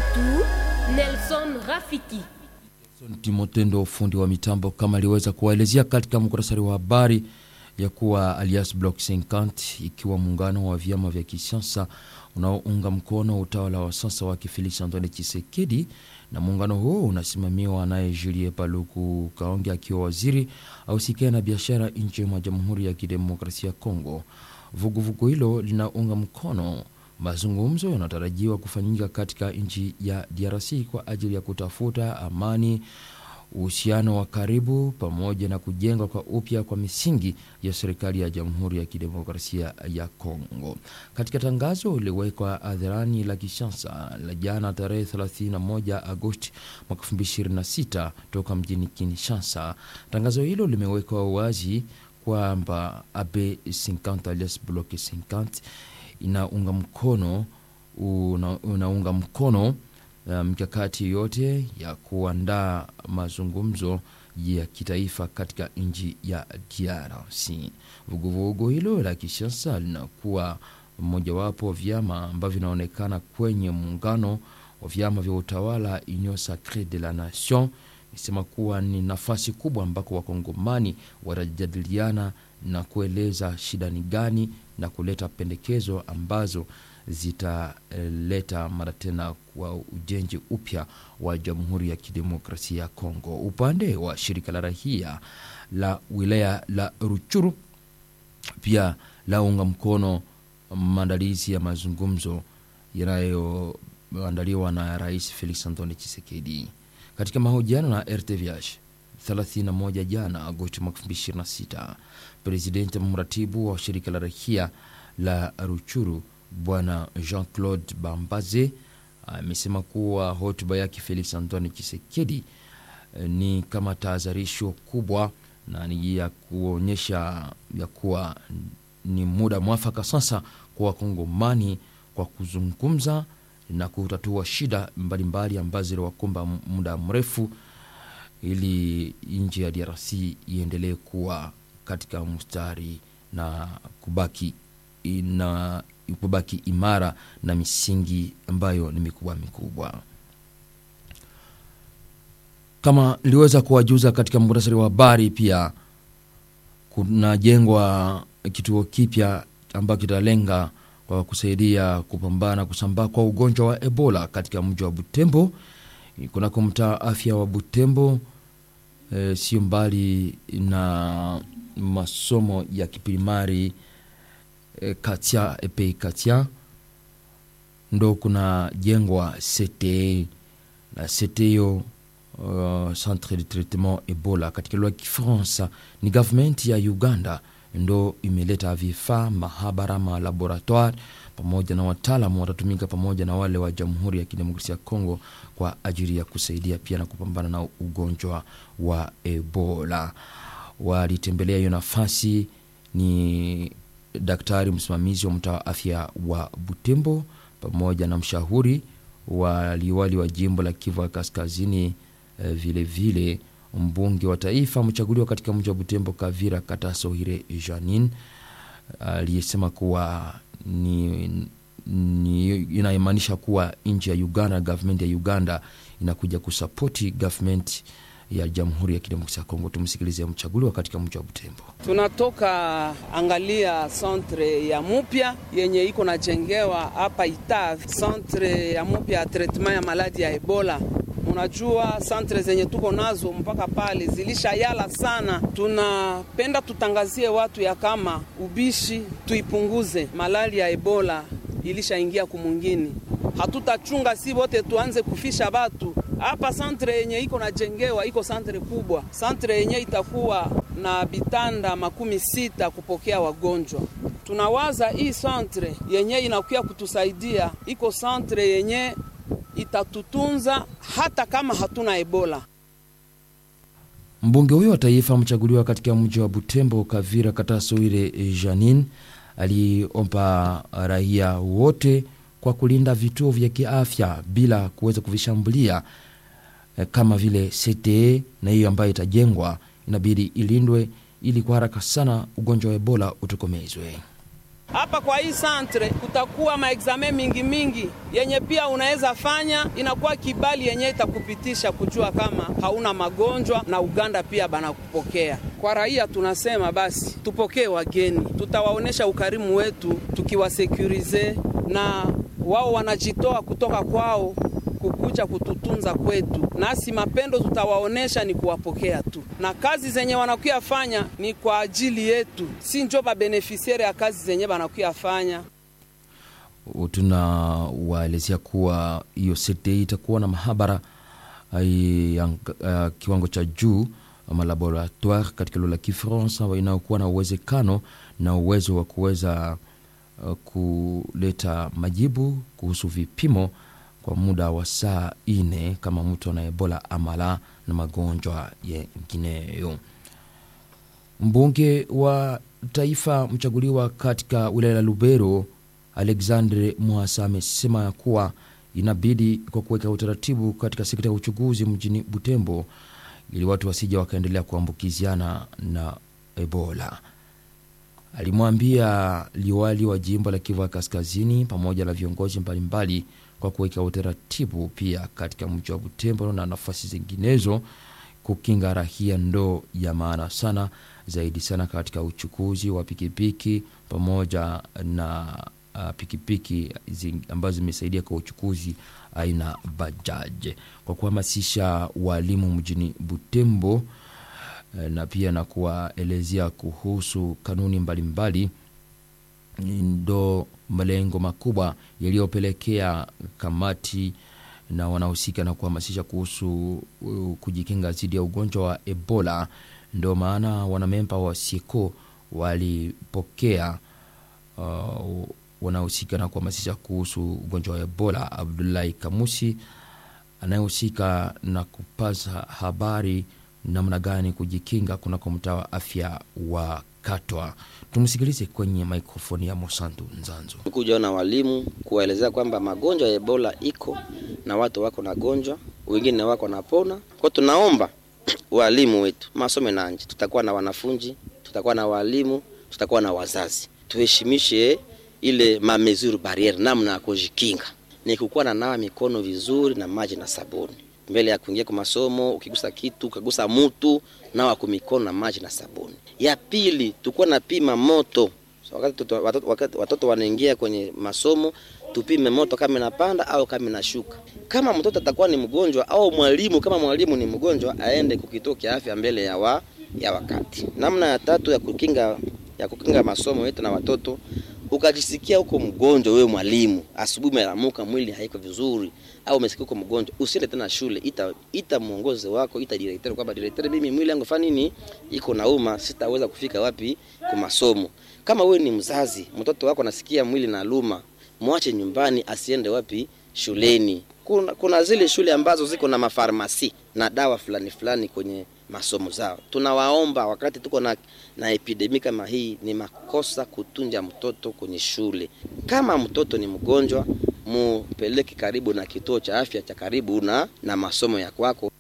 wetu Nelson Rafiki. Timotendo, fundi wa mitambo, kama aliweza kuwaelezea katika muktasari wa habari ya kuwa Alias Bloc 50 ikiwa muungano wa vyama vya kisiasa unaounga mkono utawala wa sasa wa Felix Antoine Tshisekedi, na muungano huo unasimamiwa naye Julie Paluku Kaonge akiwa waziri ausikia na biashara nje mwa Jamhuri ya Kidemokrasia ya Kongo. Vuguvugu hilo linaunga mkono mazungumzo yanatarajiwa kufanyika katika nchi ya DRC kwa ajili ya kutafuta amani, uhusiano wa karibu pamoja na kujengwa kwa upya kwa misingi ya serikali ya Jamhuri ya Kidemokrasia ya Kongo. Katika tangazo liliwekwa hadharani la Kinshasa la jana tarehe 31 Agosti mwaka 2026 toka mjini Kinshasa, tangazo hilo limewekwa wazi kwamba AB 50 alias Bloc 50 inaunga mkono una, unaunga mkono mikakati um, yote ya kuandaa mazungumzo ya kitaifa katika nchi ya DRC. Vuguvugu hilo la kisiasa linakuwa mojawapo vyama ambavyo vinaonekana kwenye muungano wa vyama vya utawala Union Sacree de la Nation, isema kuwa ni nafasi kubwa ambako wakongomani watajadiliana na kueleza shida ni gani na kuleta pendekezo ambazo zitaleta mara tena kwa ujenzi upya wa Jamhuri ya Kidemokrasia ya Kongo. Upande wa shirika la rahia la wilaya la Ruchuru pia launga mkono maandalizi ya mazungumzo yanayoandaliwa na Rais Felix Antoine Tshisekedi. Katika mahojiano na RTVH 31 jana Agosti mwaka 2026, presidenti mratibu wa shirika la rahia la Ruchuru Bwana Jean-Claude Bambaze amesema kuwa hotuba yake Felix Antoine Tshisekedi ni kama tahadharisho kubwa na ni ya kuonyesha ya kuwa ni muda mwafaka sasa kwa wakongomani kwa kuzungumza na kutatua shida mbalimbali ambazo ziliwakumba muda mrefu ili nchi ya DRC iendelee kuwa katika mstari na kubaki na kubaki imara na misingi ambayo ni mikubwa mikubwa. Kama niliweza kuwajuza katika muhtasari wa habari, pia kunajengwa kituo kipya ambacho kitalenga kwa kusaidia kupambana kusambaa kwa ugonjwa wa Ebola katika mji wa Butembo kunako mtaa afya wa Butembo. E, sio mbali na masomo ya kiprimari e, Katia epe Katia ndo kuna jengwa CTE na CTE hiyo uh, centre de traitement Ebola katika lugha ya Kifaransa ni government ya Uganda ndo imeleta vifaa mahabara ma laboratoire pamoja na wataalamu watatumika pamoja na wale wa Jamhuri ya Kidemokrasia ya Kongo kwa ajili ya kusaidia pia na kupambana na ugonjwa wa Ebola. Walitembelea hiyo nafasi ni daktari msimamizi wa mtaa wa afya wa Butembo pamoja na mshauri wa liwali wa jimbo la Kivu ya Kaskazini, vilevile vile mbunge wa taifa mchaguliwa katika mji wa Butembo Kavira Katasohire Janin aliyesema kuwa ni, ni inaimaanisha kuwa nchi ya Uganda, government ya Uganda inakuja kusapoti government ya Jamhuri ya Kidemokrasia ya Kongo. Tumsikilize mchaguliwa katika mji wa Butembo. Tunatoka angalia centre ya mupya yenye iko najengewa hapa Itavi, centre ya mupya ya treatment ya maladi ya Ebola. Unajua santre zenye tuko nazo mpaka pale zilisha yala sana. Tunapenda tutangazie watu ya kama ubishi tuipunguze, malali ya Ebola ilishaingia kumungini, hatutachunga si wote tuanze kufisha batu hapa. Santre yenye iko najengewa iko santre kubwa, santre yenye itakuwa na bitanda makumi sita kupokea wagonjwa. Tunawaza hii santre yenye inakuya kutusaidia, iko santre yenye itatutunza hata kama hatuna Ebola. Mbunge huyo wa taifa mchaguliwa katika mji wa Butembo Kavira Katasoire Janin aliomba raia wote kwa kulinda vituo vya kiafya bila kuweza kuvishambulia kama vile CTE na hiyo ambayo itajengwa inabidi ilindwe ili kwa haraka sana ugonjwa wa Ebola utokomezwe. Hapa kwa hii santre kutakuwa maexame mingi mingi yenye pia unaweza fanya, inakuwa kibali yenye itakupitisha kujua kama hauna magonjwa, na Uganda pia banakupokea. Kwa raia tunasema basi tupokee wageni, tutawaonyesha ukarimu wetu tukiwasekurize, na wao wanajitoa kutoka kwao kukuja kututunza kwetu, nasi mapendo tutawaonesha ni kuwapokea tu, na kazi zenye wanakuya fanya ni kwa ajili yetu, si njo babenefisiere ya kazi zenye wanakuya fanya. Tunawaelezea kuwa hiyo sete itakuwa na mahabara ya uh, kiwango cha juu ama laboratoire katika lugha ya Kifaransa inayokuwa na uwezekano na uwezo wa kuweza uh, kuleta majibu kuhusu vipimo kwa muda wa saa ine kama mtu ana Ebola amala na magonjwa yengineyo. Mbunge wa taifa mchaguliwa katika wilaya ya Lubero Alexandre Mwasa amesema ya kuwa inabidi kwa kuweka utaratibu katika sekta ya uchuguzi mjini Butembo ili watu wasija wakaendelea kuambukiziana na Ebola. Alimwambia liwali wa jimbo la Kivu Kaskazini pamoja na viongozi mbalimbali kwa kuweka utaratibu pia katika mji wa Butembo na nafasi zinginezo kukinga rahia ndo ya maana sana zaidi sana katika uchukuzi wa pikipiki pamoja na uh, pikipiki ambazo zimesaidia kwa uchukuzi aina bajaje, kwa kuhamasisha walimu mjini Butembo na pia na kuwaelezea kuhusu kanuni mbalimbali ndo malengo makubwa yaliyopelekea kamati na wanahusika na kuhamasisha kuhusu kujikinga dhidi ya ugonjwa wa Ebola. Ndio maana wanamemba wa SIECO walipokea uh, wanahusika na kuhamasisha kuhusu ugonjwa wa Ebola. Abdullahi Kamusi anayehusika na kupaza habari namna gani kujikinga kunako mtaa wa afya wa Katwa. Tumsikilize kwenye mikrofoni ya Mosantu Nzanzo. Kuja na walimu kuwaelezea kwamba magonjwa ya Ebola iko na watu wako na gonjwa, wengine wako napona. Kwa tunaomba walimu wetu masome na nje, tutakuwa na wanafunzi, tutakuwa na walimu, tutakuwa na wazazi, tuheshimishe ile mamezuru barriere, namna ya kujikinga ni kukuwa na nawa mikono vizuri na maji na sabuni mbele ya kuingia kwa masomo. Ukigusa kitu ukagusa mutu, nawa kwa mikono na maji na sabuni. Ya pili, tukuwa na pima moto so, wakati tuto, watoto, wakati watoto wanaingia kwenye masomo, tupime moto kama inapanda au kama inashuka. Kama mtoto atakuwa ni mgonjwa au mwalimu kama mwalimu ni mgonjwa, aende kukituo cha afya mbele ya wa, ya wakati. Namna ya tatu ya kukinga ya kukinga masomo yetu na watoto ukajisikia huko mgonjwa, wewe mwalimu, asubuhi umelamuka, mwili haiko vizuri, au umesikia uko mgonjwa, usiende tena shule. Ita ita mwongozi wako, ita director kwamba director, mimi mwili wangu fanya nini, iko nauma, sitaweza kufika wapi kwa masomo. Kama wewe ni mzazi, mtoto wako anasikia mwili na luma, mwache nyumbani, asiende wapi shuleni. Kuna, kuna zile shule ambazo ziko na mafarmasi na dawa fulani fulani kwenye masomo zao. Tunawaomba wakati tuko na, na epidemi kama hii, ni makosa kutunja mtoto kwenye shule. Kama mtoto ni mgonjwa, mupeleke karibu na kituo cha afya cha karibu na, na masomo ya kwako.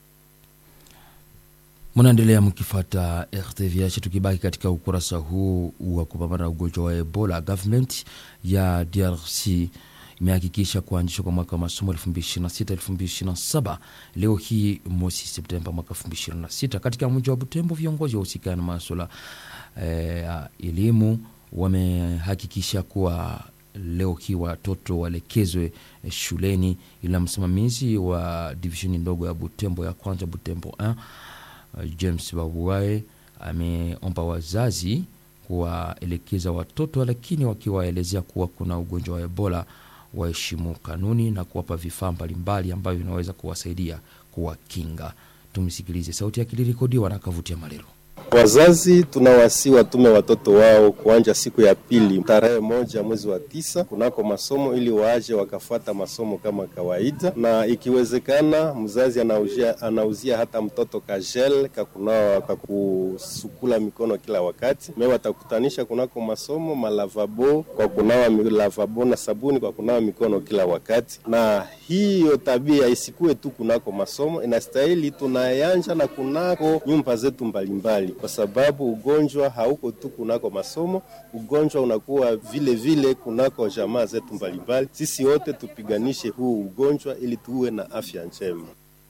Mnaendelea mkifata RTVH. Tukibaki katika ukurasa huu wa kupambana na ugonjwa wa Ebola, government ya DRC imehakikisha kuanzishwa kwa mwaka wa masomo 2026 2027 leo hii mosi Septemba mwaka 2026 katika mji wa Butembo. Viongozi wahusika na masuala ya eh, elimu wamehakikisha kuwa leo hii watoto waelekezwe eh, shuleni, ila msimamizi wa divisheni ndogo ya Butembo ya kwanza Butembo 1 James Babuae ameomba wazazi kuwaelekeza watoto, lakini wakiwaelezea kuwa kuna ugonjwa wa Ebola waheshimu kanuni na kuwapa vifaa mbalimbali ambavyo vinaweza kuwasaidia kuwakinga. Tumsikilize, sauti yake ilirekodiwa na Kavutia Malero. Wazazi tunawasi watume watoto wao kuanja siku ya pili tarehe moja mwezi wa tisa kunako masomo ili waaje wakafuata masomo kama kawaida, na ikiwezekana mzazi anauzia, anauzia hata mtoto kagel kakunawa kakusukula mikono kila wakati. Me watakutanisha kunako masomo malavabo kwa kunawa lavabo na sabuni kwa kunawa mikono kila wakati, na hiyo tabia isikuwe tu kunako masomo, inastahili tunayanja na kunako nyumba zetu mbalimbali kwa sababu ugonjwa hauko tu kunako masomo, ugonjwa unakuwa vile vile kunako jamaa zetu mbalimbali. Sisi wote tupiganishe huu ugonjwa ili tuwe na afya njema.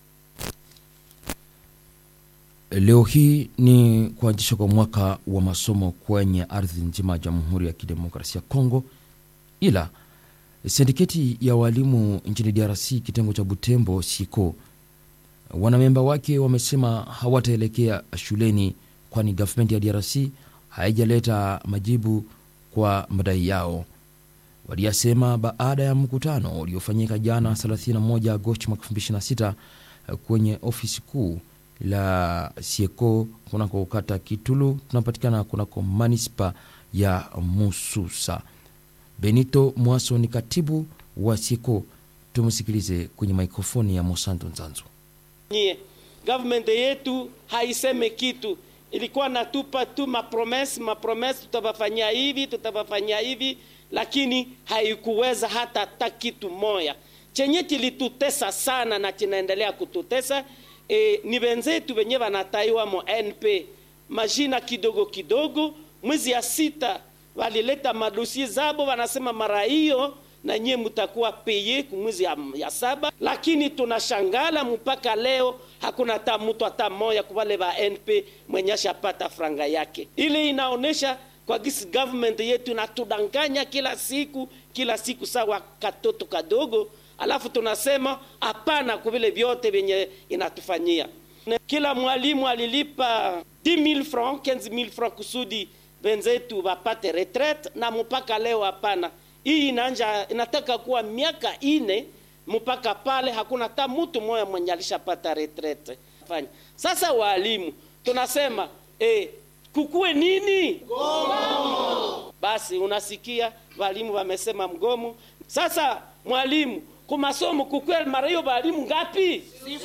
Leo hii ni kuanzishwa kwa mwaka wa masomo kwenye ardhi nzima ya Jamhuri ya Kidemokrasia ya Kongo, ila sindiketi ya walimu nchini DRC kitengo cha Butembo siko wanamemba wake wamesema hawataelekea shuleni kwani gavumenti ya DRC haijaleta majibu kwa madai yao. Waliyasema baada ya mkutano uliofanyika jana 31 Agosti mwaka 2026 kwenye ofisi kuu la Sieko kunako kata Kitulu, tunapatikana kunako manispa ya Mususa. Benito Mwaso ni katibu wa Sieko, tumsikilize kwenye mikrofoni ya Mosanto Nzanzu. nyie government yetu haiseme kitu, ilikuwa natupa tu mapromesi mapromesi, tutawafanyia hivi tutawafanyia hivi, lakini haikuweza hata hata kitu moya. Chenye kilitutesa sana na kinaendelea kututesa e, ni wenzetu wenye wanataiwa mo NP majina kidogo kidogo. Mwezi ya sita walileta madosie zabo, wanasema mara hiyo na nyie mtakuwa peye kumwezi ya, ya saba, lakini tunashangala mpaka leo hakuna hata mtu hata moya kuwale ba NP mwenye ashapata franga yake. Ile inaonesha kwa gisi government yetu inatudanganya kila siku kila siku, sawa katoto kadogo, alafu tunasema hapana kwa vile vyote vyenye inatufanyia. Kila mwalimu alilipa 10000 francs 15000 francs kusudi wenzetu wapate retraite, na mpaka leo hapana hii inaanja inataka kuwa miaka ine mpaka pale hakuna hata mtu mmoja mwenye alishapata retraite. Fanya sasa, walimu tunasema eh, kukuwe nini mgomo. Basi unasikia walimu wamesema mgomo. Sasa mwalimu kumasomo kukuwe mara hiyo walimu ngapi?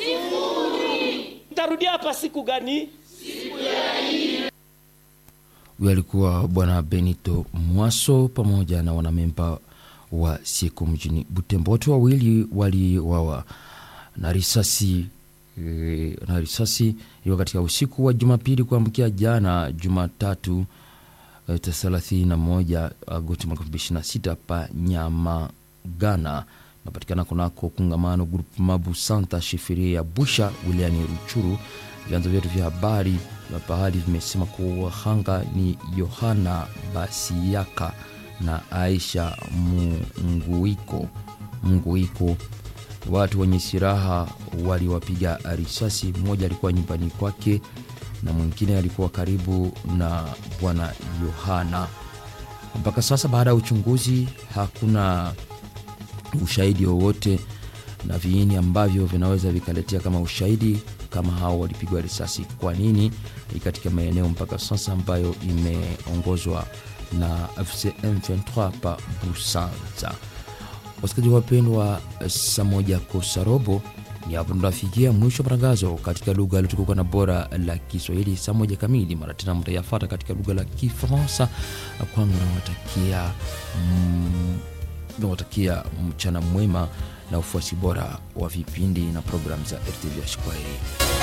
Sifuri. Tarudia hapa siku gani? Siku ya Huyo alikuwa bwana Benito Mwaso pamoja na wanamemba wa siku mjini Butembo. Watu wawili waliwawa na risasi e, na risasi iliyo katika usiku wa Jumapili kuamkia jana Jumatatu e, 31 Agosti mwaka 2026 pa Nyamagana napatikana kunako kungamano grupu Mabu Santa shifiria ya Busha wilayani Ruchuru. Vyanzo vyetu vya habari na pahali vimesema kuwa wahanga ni Yohana Basiaka na Aisha Munguiko. Munguiko, watu wenye silaha waliwapiga risasi. Mmoja alikuwa nyumbani kwake na mwingine alikuwa karibu na bwana Yohana. Mpaka sasa, baada ya uchunguzi, hakuna ushahidi wowote na viini ambavyo vinaweza vikaletea kama ushahidi kama hao walipigwa risasi kwa nini katika maeneo mpaka sasa ambayo imeongozwa na FCM 23 pa Busanza. Wasikilizaji wapendwa, saa moja kosa robo ni hapo tunafikia mwisho wa matangazo katika lugha iliyotukuka na bora la Kiswahili. Saa moja kamili mara tena mtayafata katika lugha la Kifaransa. Kwangu nawatakia mm, nawatakia mchana mwema na ufuasi bora wa vipindi na programu za RTV. Kwaheri.